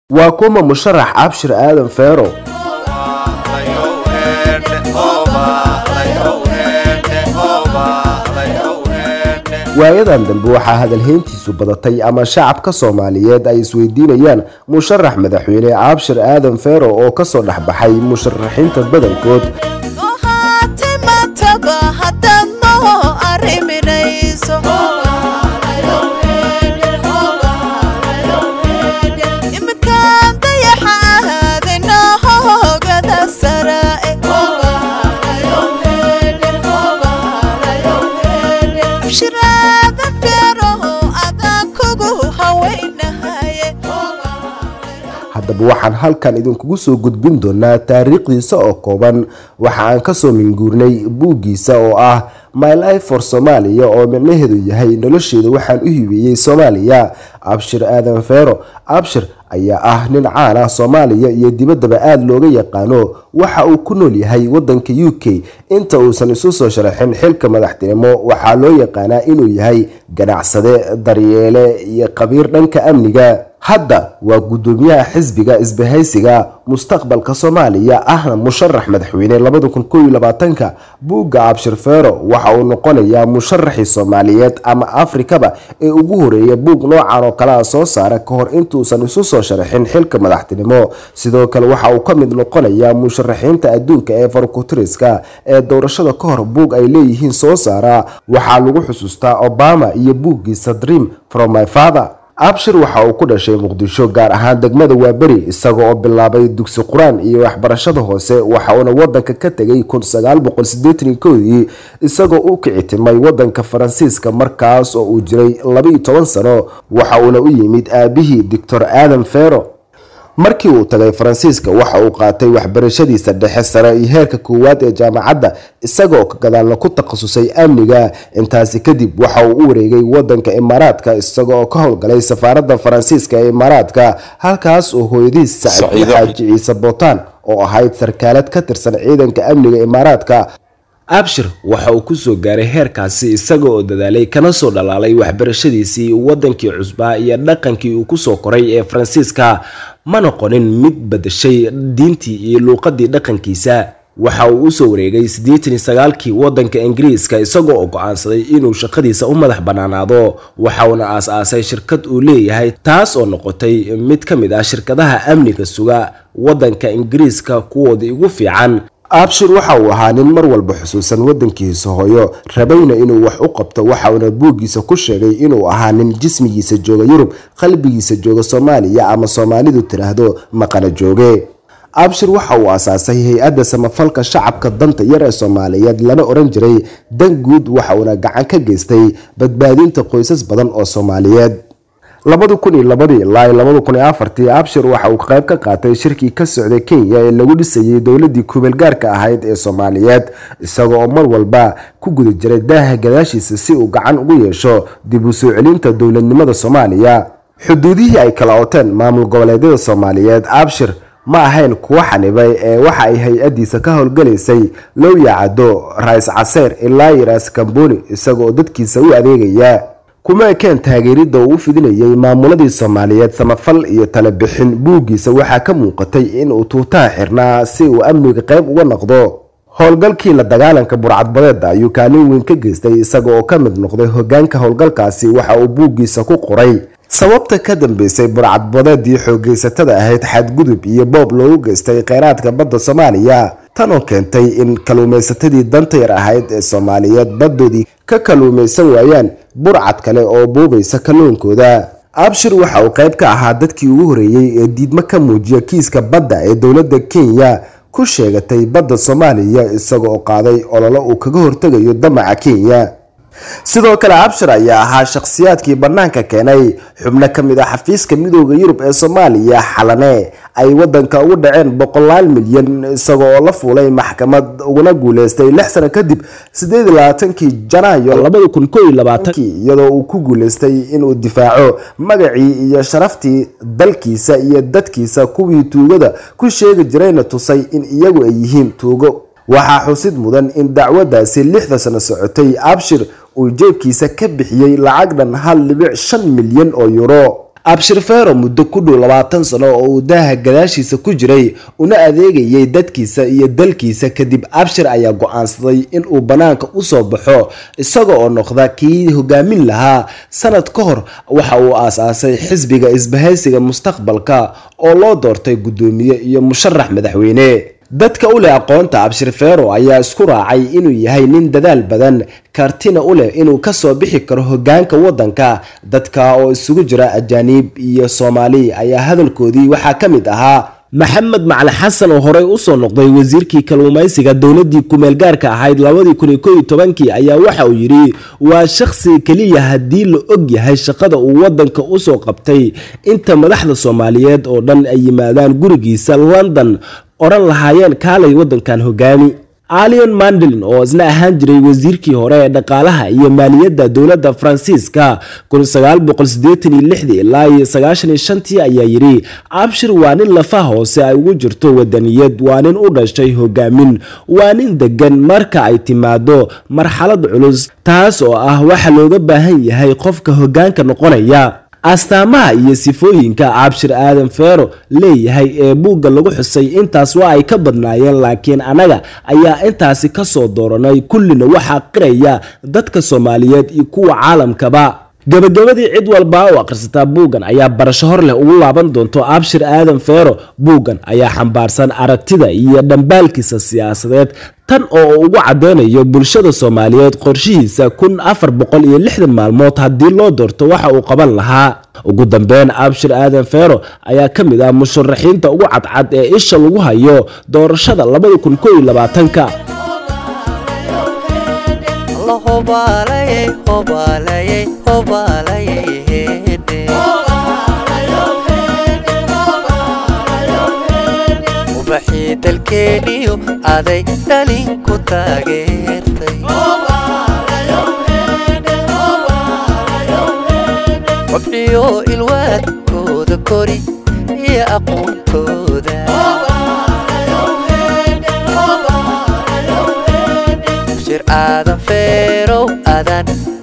waa kuma musharax abshir aadan feero waayadan dambe waxaa hadalhayntiisu badatay ama shacabka soomaaliyeed ay isweydiinayaan musharax madaxweyne abshir aadan feero oo kasoo dhexbaxay musharaxiinta badankood haddaba waxaan halkan idinkugu soo gudbin doonaa taariikhdiisa oo kooban waxa aan kasoo minguurnay buuggiisa oo ah my life for soomaaliya oo micnaheedu yahay nolosheeda waxaan u hibeeyey soomaaliya abshir aadan feero abshir ayaa ah nin caan ah soomaaliya iyo dibaddaba aada looga yaqaano waxa uu ku nool yahay wadanka u k inta uusan isu soo sharaxin xilka madaxtinimo waxaa loo yaqaanaa inuu yahay ganacsade daryeele iyo khabiir dhanka amniga hadda waa guddoomiyaha xisbiga isbahaysiga mustaqbalka soomaaliya ahna musharax madaxweyne labadakunkoylabaatanka buugga abshir feero waxa uu noqonayaa musharaxii soomaaliyeed ama afrikaba ee ugu horeeya buug noocan oo kalea soo saara ka hor intuusan isu soo sharaxin xilka madaxtinimo sidoo kale waxa uu ka mid noqonayaa musharaxiinta adduunka ee farkutiriska ee doorashada ka hor buug ay leeyihiin soo saara waxaa lagu xusuustaa obama iyo buuggiisa dream from my father abshir waxa uu ku dhashay muqdisho gaar ahaan degmada waaberi isaga oo bilaabay dugsi qur-aan iyo waxbarashada hoose waxa uuna wadanka ka tegay dii isagoo u kicitimay wadanka faransiiska markaas oo uu jiray labaiyo toban sano waxa uuna u yimid aabihii doctor aadan fero markii uu tagay faransiiska waxa uu qaatay waxbarashadiisa dhexe sare iyo heerka koowaad ee jaamacadda isagaoo ka gadaalna ku takhasusay amniga intaasi kadib waxa uu u wareegay wadanka imaaraadka isagaoo ka howlgalay safaaradda faransiiska ee imaaraadka halkaas oo hooyadiis sacid xaaji ciise bootaan oo ahayd sarkaalad ka tirsan ciidanka amniga imaaraadka abshir waxa uu kusoo gaaray heerkaasi isaga oo dadaalay kana soo dhalaalay waxbarashadiisii wadankii cusbaa iyo dhaqankii uu kusoo koray ee faransiiska ma noqonin mid badashay diintii iyo luuqadii dhaqankiisa waxa uu usoo wareegay siddeetan sagaalkii wadanka ingiriiska isagoo oo go-aansaday inuu shaqadiisa u madax bannaanaado waxauna aas-aasay shirkad uu leeyahay taas oo noqotay mid ka mid ah shirkadaha amniga suga wadanka ingiriiska kuwoodii ugu fiican abshir waxa uu ahaa nin mar walba xusuusan wadankiisa hooyo rabayna inuu wax u qabto waxauna buuggiisa ku sheegay inuu ahaa nin jismigiisa jooga yurub qalbigiisa jooga soomaaliya ama soomaalidu tiraahdo maqana jooge abshir waxa uu asaasay hay-adda samafalka shacabka danta yar ee soomaaliyeed lana oran jiray dan guud waxauna gacan ka geystay badbaadinta qoysas badan oo soomaaliyeed labadi kun iyo labadii ilaa labadi kun iyo afartii abshir waxa uu qayb ka qaatay shirkii ka socday kenya ee lagu dhisayay dowladii kumeel gaarka ahayd ee soomaaliyeed isaga oo mar walba ku guda jiray daaha gadaashiisa si uu gacan ugu yeesho dib u soo celinta dowladnimada soomaaliya xuduudihii ay kala oteen maamul goboleedyada soomaaliyeed abshir ma ahayn kuwo xanibay ee waxa ay hay-adiisa ka howlgalaysay lowya caddo rais caseer ilaa yiraas kamboni isaga oo dadkiisa u adeegaya kuma ekeen taageeridda uu u fidinayay maamuladii soomaaliyeed samafal iyo talebixin buuggiisa waxaa ka muuqatay inuu tuutaha xirnaa si uu amniga qayb uga noqdo howlgalkii la dagaalanka burcadbadeeda ayuu kaalin weyn ka geystay isaga oo ka mid noqday hogaanka howlgalkaasi waxa uu buuggiisa ku qoray sababta ka dambeysay burcadbadeedii xoogeysatada ahayd xadgudub iyo boob loogu geystay kheyraadka badda soomaaliya tanoo keentay in kaluumaysatadii danta yar ahayd ee soomaaliyeed baddoodii ka kaluumaysan waayaan burcad kale oo boobaysa kalluunkooda abshir waxa uu qayb ka ahaa dadkii ugu horeeyey ee diidmo ka muujiya kiiska badda ee dowladda kenya ku sheegatay badda soomaaliya isaga oo qaaday ololo uu kaga hortegayo damaca kenya sidoo kale abshir ayaa ahaa shakhsiyaadkii bannaanka keenay xubno ka mid ah xafiiska midooda yurub ee soomaaliya xalane ay wadanka ugu dhaceen boqolaal milyan isaga oo la fuulay maxkamad uguna guuleystay lix sano kadib sideedlabaatankii janaayo iyadoo uu ku guuleystay inuu difaaco magacii iyo sharaftii dalkiisa iyo dadkiisa kuwii tuugada ku sheegi jirayna tusay in iyagu ay yihiin tuugo waxaa xusid mudan in dacwadaasi lixda sano socotay abshir uu jeebkiisa ka bixiyey lacag dhan hal dhibic shan milyan oo yuro abshir feero muddo ku dhow labaatan sano oo uu daaha gadaashiisa ku jiray una adeegayay dadkiisa iyo dalkiisa kadib abshir ayaa go-aansaday inuu bannaanka usoo baxo isaga oo noqda kii hogaamin lahaa sanad ka hor waxa uu aas-aasay xisbiga isbahaysiga mustaqbalka oo loo doortay guddoomiye iyo musharax madaxweyne dadka u leh aqoonta abshir feero ayaa isku raacay inuu yahay nin dadaal badan kartina u leh inuu kasoo bixi karo hogaanka waddanka dadka oo isugu jira ajaaniib iyo soomaali ayaa hadalkoodii waxaa ka mid ahaa maxamed macali xasan oo horey usoo noqday wasiirkii kalluumaysiga dowladii kumeel gaarka ahayd labadii kun iyo ko iyo tobankii ayaa waxa uu yidhi waa shakhsi keliya haddii la og yahay shaqada uu waddanka usoo qabtay inta madaxda soomaaliyeed oo dhan ay yimaadaan gurigiisa london odhan lahaayeen kaalay waddankan hogaami alion mandelin oo isna ahaan jiray wasiirkii hore ee dhaqaalaha iyo maaliyadda dowladda faransiiska ilaa iyo sagaashaniyoshantii ayaa yidhi abshir waa nin lafa hoose ay ugu jirto wadaniyad waa nin u dhashay hogaamin waa nin degan marka ay timaado marxalad culus taas oo ah waxa looga baahan yahay qofka hogaanka noqonaya astaamaha iyo sifooyinka abshir aadan feero leeyahay ee buugga lagu xusay intaas waa ay ka badnaayeen laakiin annaga ayaa intaasi kasoo dooranay kullina waxaa qiraya dadka soomaaliyeed iyo kuwa caalamkaba gabagabadii cid walba oo akhrisataa buuggan ayaa barasho hor leh ugu laaban doonto abshir aadan feero buuggan ayaa xambaarsan aragtida iyo dhambaalkiisa siyaasadeed tan oo ugu cadeynayo bulshada soomaaliyeed qorshihiisa kun afar boqol iyo lixdan maalmood haddii loo doorto waxa uu qaban lahaa ugu dambeyn abshir aadan feero ayaa ka mid ah musharaxiinta ugu cadcad ee isha lagu hayo doorashada labada kun ko iyo labaatanka ubaxii dalkeeniyo aday dhalin ku taageertay wabciyo ilwaadkooda kori iyo aqoontooda shir aadan feerow adan